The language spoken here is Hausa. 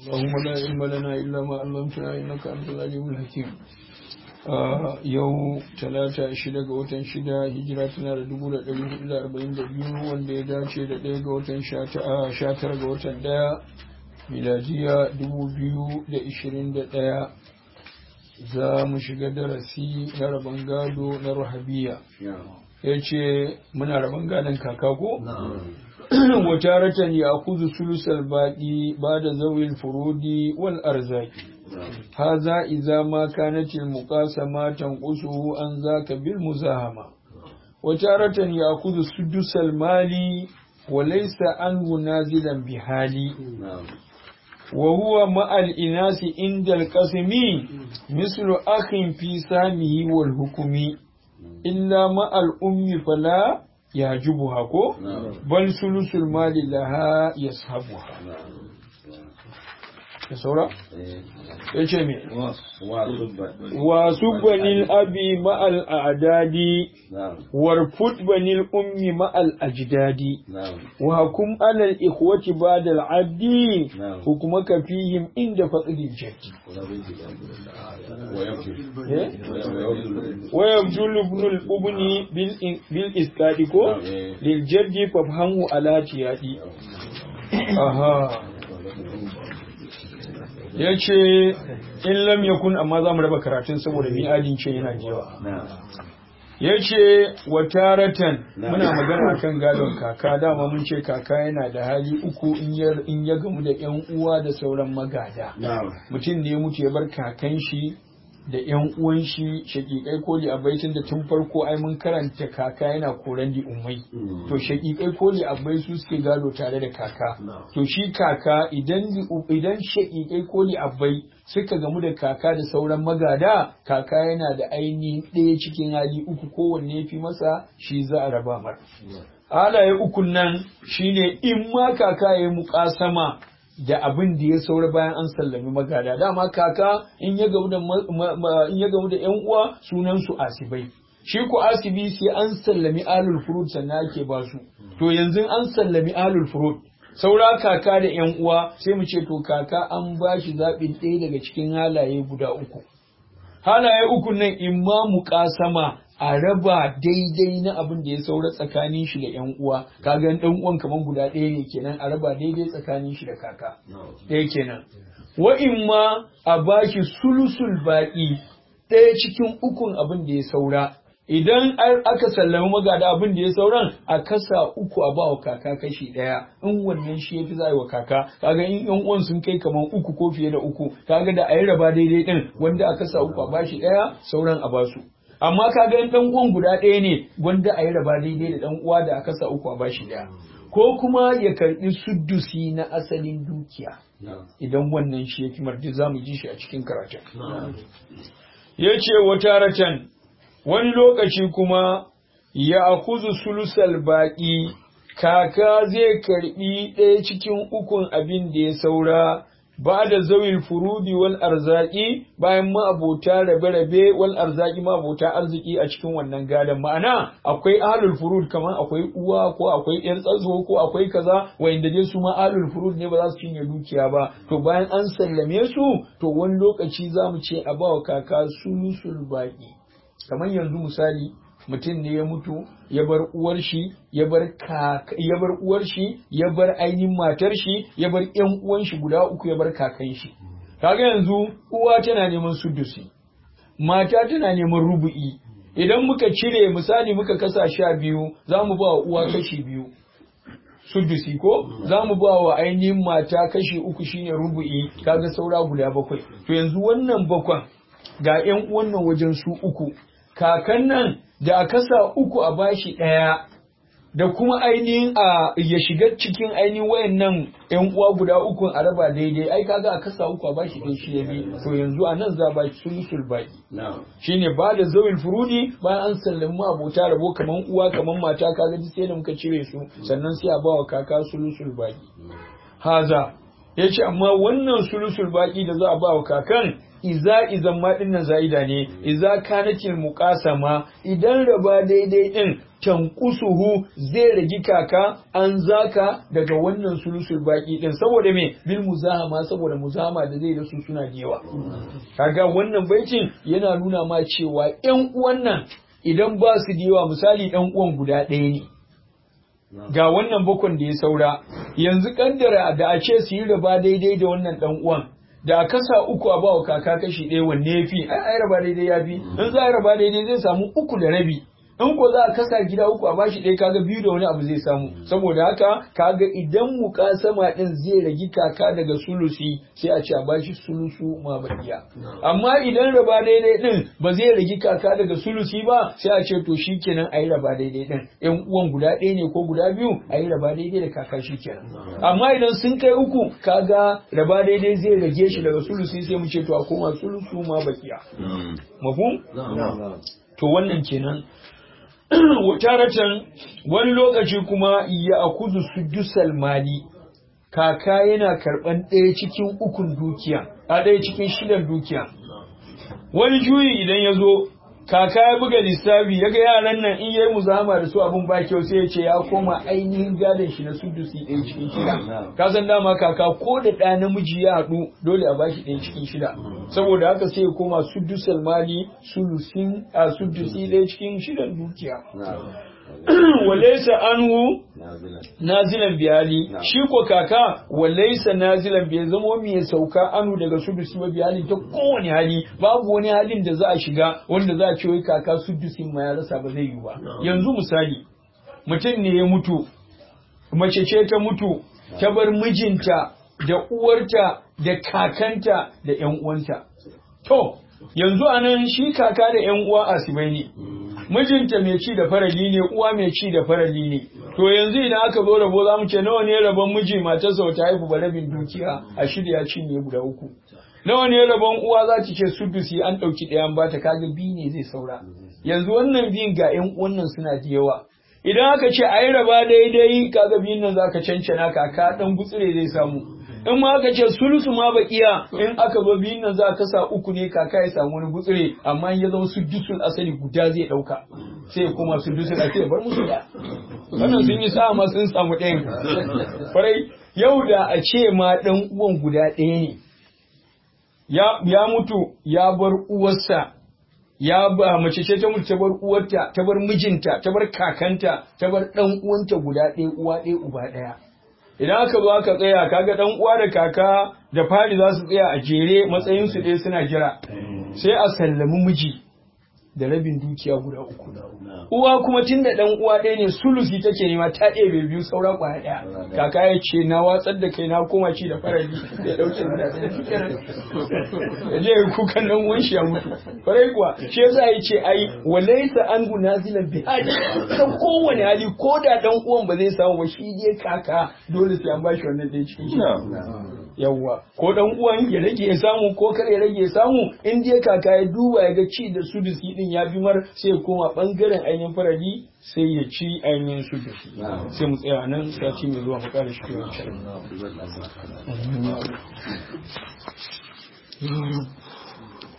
اللهم لا علم لنا إلا ما علمتنا إنك أنت العليم الحكيم yau talata shida ga watan shida hijira tana da dubu da ɗari hudu da arba'in da biyu wanda ya dace da ɗaya ga watan sha tara ga watan ɗaya miladiya dubu biyu da ishirin da ɗaya za mu shiga darasi na rabon gado na rahabiya ya ce muna rabon gadon kaka ko? wata ratan ya kuzu sulusal baɗi ba da zawil furudi wal arzaki هذا إذا ما كانت المقاسمة تنقصه عن ذاك بالمزاحمة وتارة يأخذ سدس المال وليس عنه نازلا بحالي وهو مع الإناث عند القسم مثل أخ في سامه والحكم إلا مع الأم فلا يعجبها بل ثلث المال لها يصحبها da saura? ya ce me? wasu banil abi ma'al adadi warfut banil ummi ma'al ajdadi wa hukum alal ikhwati ba'da al-addi hukumaka fihim inda faqdi jaddi wa yabdul ibn al-ubni bil isqadi ko lil jaddi fafhamu ala tiyadi aha ya ce in lam yakun amma za mu raba karatun saboda mi'adin ce yana da yawa ya ce wa taratan muna magana kan gadon kaka dama mun ce kaka yana da hali uku in ya gamu da yan uwa da sauran magada mutum ne mutu ya bar kakan shi da yan uwan shi shakikai koli a baitin da tun farko ai mun karanta kaka yana koran di ummai to shakikai koli a bai su suke gado tare da kaka to shi kaka idan idan shakikai koli a bai suka gamu da kaka da sauran magada kaka yana da ainihin ɗaya cikin hali uku kowanne fi masa shi za a raba mar halaye ukun nan shine in ma kaka ya yi muƙasama da abin da ya saura bayan an sallami magada dama kaka in ya gamu da in ya gamu da yan uwa sunan su asibai shi ku asibi sai an sallami alul furud sannan ake ba su to yanzu an sallami alul furud saura kaka da yan uwa sai mu ce to kaka an ba shi zaɓin ɗaya daga cikin halaye guda uku halaye uku nan in ma muƙasama a raba daidai na abin da ya saura tsakanin shi da yan uwa kaga dan uwan kaman guda ɗaya ne kenan a raba daidai tsakanin shi da kaka ɗaya kenan wa in ma a bashi sulusul baƙi ɗaya cikin ukun abin da ya saura idan aka sallami magada abin da ya sauran a kasa uku a ba wa kaka kashi ɗaya in wannan shi ya fi za wa kaka kaga in yan uwan sun kai kaman uku ko fiye da uku kaga da a yi raba daidai ɗin wanda a kasa uku a bashi ɗaya sauran a basu amma ka ga dan uwan guda ɗaya ne wanda a yi raba daidai da dan uwa da aka sa uku a bashi ɗaya ko kuma ya karɓi suddusi na asalin dukiya idan wannan shi ya fi mardi za mu ji shi a cikin karatun ya ce wata ratan wani lokaci kuma ya akuzu sulusal baƙi kaka zai karɓi ɗaya cikin ukun abin da ya saura ba da zawil furudi wal arzaki bayan ma'abota rabe-rabe wal arzaki ma'abota arziki a cikin wannan gadon ma'ana akwai ahlul furud kamar akwai uwa ko akwai yar tsazo ko akwai kaza wanda dai su ma ahlul furud ne ba za su cinye dukiya ba to bayan an sallame su to wani lokaci za mu ce a bawa kaka sulusul baki kamar yanzu misali mutum ne ya mutu ya bar uwar shi ya bar ya bar uwar shi ya bar ainihin matar shi ya bar ƴan uwan shi guda uku ya bar kakan shi kaga yanzu uwa tana neman sudusi mata tana neman rubu'i idan muka cire misali muka kasa sha biyu za mu ba wa uwa kashi biyu sudusi ko za mu ba wa ainihin mata kashi uku shine rubu'i kaga saura guda bakwai to yanzu wannan bakwan ga ƴan uwan nan wajen su uku kakan nan da a kasa uku a bashi ɗaya da kuma ainihin a ya shiga cikin ainihin wayannan yan uwa guda uku a raba daidai ai kaga a kasa uku a bashi ɗaya shi ya bi to yanzu a nan za ba shi sulusul baki shine ba da zawil furudi bayan an sallami abota rabo kaman uwa kaman mata kaga duk sai da muka cire su sannan sai a ba wa kaka sulusul baki haza yace amma wannan sulusul baki da za a ba wa kakan iza izan ma dinnan za'ida ne iza kanatil muqasama idan raba daidai din tankusuhu zai ragi kaka an zaka daga wannan sulusul baki din saboda me bil muzahama saboda muzahama da zai da su suna da yawa kaga wannan baitin yana nuna ma cewa ƴan uwan nan idan ba su da yawa misali ɗan uwan guda ɗaya ne ga wannan bakon da ya saura yanzu kaddara da a ce su yi raba daidai da wannan ɗan uwan da a kasa uku a bawa kaka kashi ɗaya wanne ya fi ai ai raba daidai ya fi in za a raba daidai zai samu uku da rabi in ko za a kasa gida uku a bashi ɗaya kaga biyu da wani abu zai samu saboda haka kaga idan mukasama ɗin zai ragi kaka daga sulusi sai a ce a bashi sulusu ma bakiya amma idan raba daidai ɗin ba zai ragi kaka daga sulusi ba sai a ce to shikenan a yi raba daidai ɗin ƴan uwan guda ɗaya ne ko guda biyu a yi raba daidai da kaka shikenan amma idan sun kai uku kaga raba daidai zai rage shi daga sulusi sai mu ce to a koma sulusu ma bakiya mafhum to wannan kenan taratan wani lokaci kuma ya akuzu sudusal mali kaka yana karban ɗaya cikin ukun dukiya a ɗaya cikin shidan dukiya wani juyi idan ya zo kaka ya buga lissafi ya ga yaran nan in yayi muzama da su abun ba kyau sai ya ce ya koma ainihin gadon shi na sudusi ɗaya cikin shida ka san dama kaka ko da ɗa namiji ya haɗu dole a bashi ɗaya cikin shida saboda haka sai ya koma sudusal mali sulusin a sudusi ɗaya cikin shidan dukiya walaisa anhu nazilan biyali shi ko kaka walaisa nazilan bai zama mai sauka anu daga sudusi ba biyali ta kowane hali babu wani halin da za a shiga wanda za a ce wai kaka sudusin ma ya rasa ba zai yi ba yanzu misali mutum ne ya mutu mace ce ta mutu ta bar mijinta da uwarta da kakanta da yan uwanta to yanzu anan shi kaka da yan uwa asibai ne mijinta mai ci da farali ne uwa mai ci da farali ne to yanzu idan aka zo rabo za mu ce nawa ne rabon miji matarsa ta haifu ba rabin dukiya a shirya ya cinye guda uku nawa ne rabon uwa za ta ce sudusi an ɗauki ɗayan ba ta kaga biyu ne zai saura yanzu wannan biyun ga ƴan wannan suna da yawa idan aka ce a yi raba daidai kaga biyun nan za ka cancana kaka ɗan gutsire zai samu in ma aka ce sulusu ma bakiya in aka zo biyun nan za ka sa uku ne kaka ya samu wani gutsire amma ya zama su dusul asali guda zai dauka sai kuma su dusul asali bar musu da wannan sun yi sa ma sun samu ɗayan farai yau da a ce ma ɗan uwan guda ɗaya ne ya mutu ya bar uwarsa ya ba mace ce ta mutu ta bar uwarta ta bar mijinta ta bar kakanta ta bar ɗan uwanta guda ɗaya uwa ɗaya uba ɗaya idan aka zo aka tsaya kaga dan uwa da kaka da fari za su tsaya a jere matsayin su dai suna jira sai a sallami miji da rabin dukiya guda uku uwa kuma tunda dan uwa ɗaya ne sulusi take nema ta ɗebe biyu saura kwaya ɗaya kaka ya ce na watsar da kai na koma ci da farali ya ɗauke da ɗaya ya je kukan nan uwan shi ya mutu farai kuwa shi yasa ya ce ai walaisa an gunazilan bi hali ta kowane hali ko da dan uwan ba zai samu ba shi dai kaka dole sai an bashi wannan ɗaya cikin shi yawwa ko dan uwan ya rage ya samu ko kar ya rage ya samu in dai kaka ya duba ya ga ci da su da din ya bi mar sai ya koma bangaren ainihin faradi sai ya ci ainihin su da sai mu tsaya nan sati mai zuwa mu kara shi kiwon shi